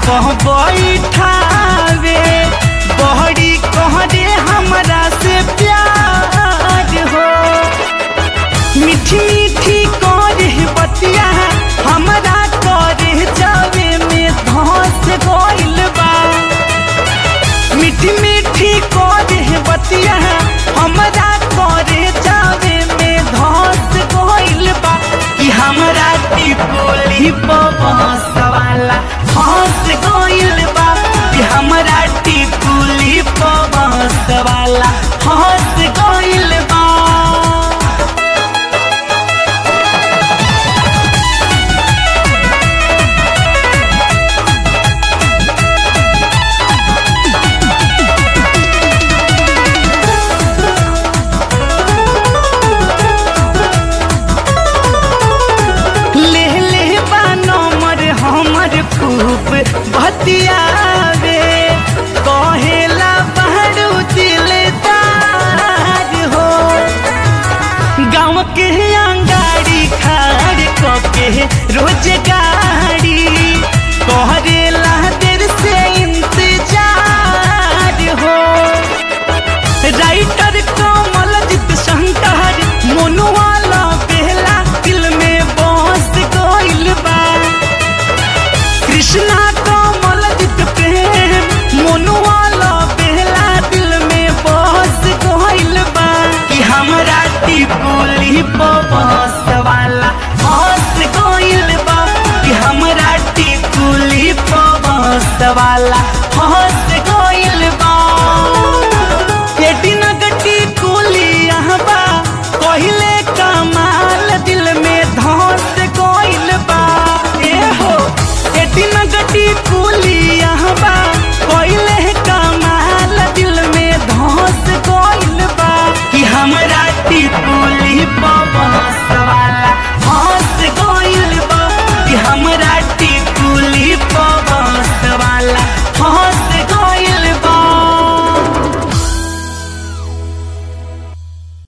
कह बैठावे बहरी कह दे हमरा से प्यार हो मीठी मीठी करे बतिया हमरा करे जावे में धस गइल बा मीठी मीठी करे बतिया हमरा करे जावे में धस गइल बा कि हमरा टिकोली बबस वाला हंस गइल बा कि हमरा टिकोली बबस वाला हंस गइल बा ले ले बा नंबर हमर खूब बतियावे कहेला बहरू दिलदार हो गाँव के अंगाड़ी खाड़ कके रोज गाड़ी करेला देर से इंतजार हो राइटर कमलजीत शंकर मोनुवाला बेहला दिल में बस गइल बा कृष्णा कमलजीत प्रेम मोनुवाला बेहला दिल में बस गइल बा कि हमरा टिकुली बस वाला हंस गइल बा कि हमरा टिकुली बस वाला हंस